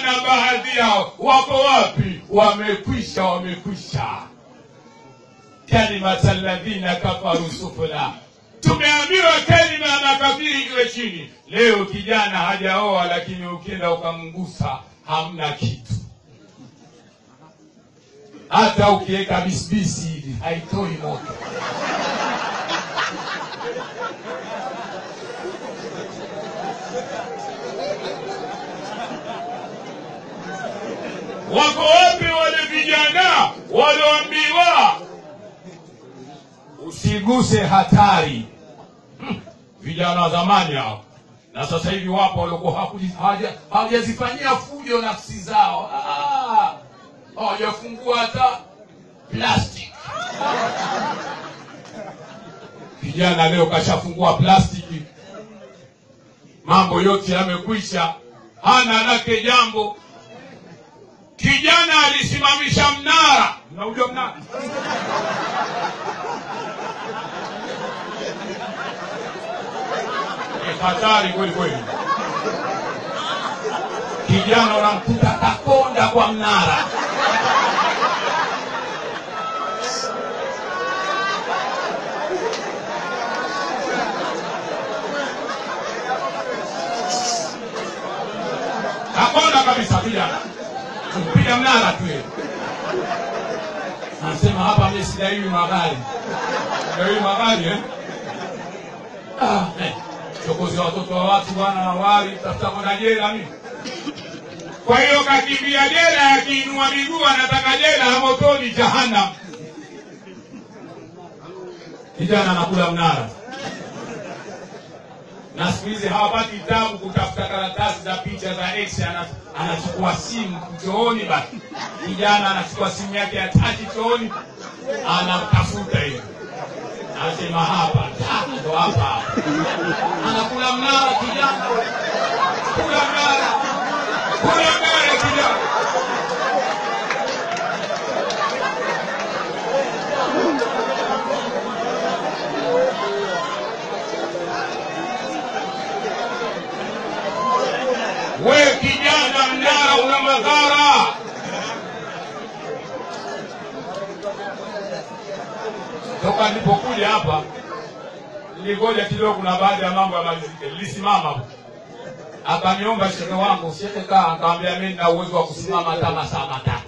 vijana baadhi yao wako wapi? Wamekwisha, wamekwisha. kalimata alladhina kafaru sufla, tumeambiwa kalima ya makafiri iwe chini. Leo kijana hajaoa, lakini ukienda ukamgusa hamna kitu, hata ukiweka bisibisi hivi haitoi moto. Wako wapi wale vijana walioambiwa usiguse hatari? Hmm, vijana wa zamani hao, na sasa hivi wapo waliokuwa hawakuji- hawaja- hawajazifanyia fujo nafsi zao, Ah, hawajafungua hata plastic. Kijana leo kashafungua plastiki, mambo yote yamekwisha, hana lake jambo. Kijana alisimamisha mnara, mnaujua mnara? Ni hatari kweli kweli. Kijana unamkuta kakonda kwa mnara. Kakonda kabisa kijana, kupiga mnara tu yeye. Anasema hapa mimi sidaiwi magari, sidaiwi magari eh? Ah, eh. Chokozi wa watoto wa watu bwana, wali tafuta kwenda jela mimi. Kwa hiyo kakimbia jela, akiinua miguu anataka jela ya motoni, jahannam. Kijana anakula mnara, na siku hizi hawapati tabu kutafuta karatasi za picha za ex, ana- anachukua simu chooni. Basi kijana anachukua simu yake ya tachi chooni, anatafuta hiyo, anasema hapa ta, ndo hapa hapa anakula mnara kijana, kula mnara, kula mnara kijana. We kijana, mnara una madhara. Toka nilipokuja hapa nilingoja kidogo, kuna baadhi ya mambo yamalizike. Nilisimama hapo, akaniomba shehe wangu, shehe kaa, akamwambia mimi nina uwezo wa kusimama hata masaa matatu.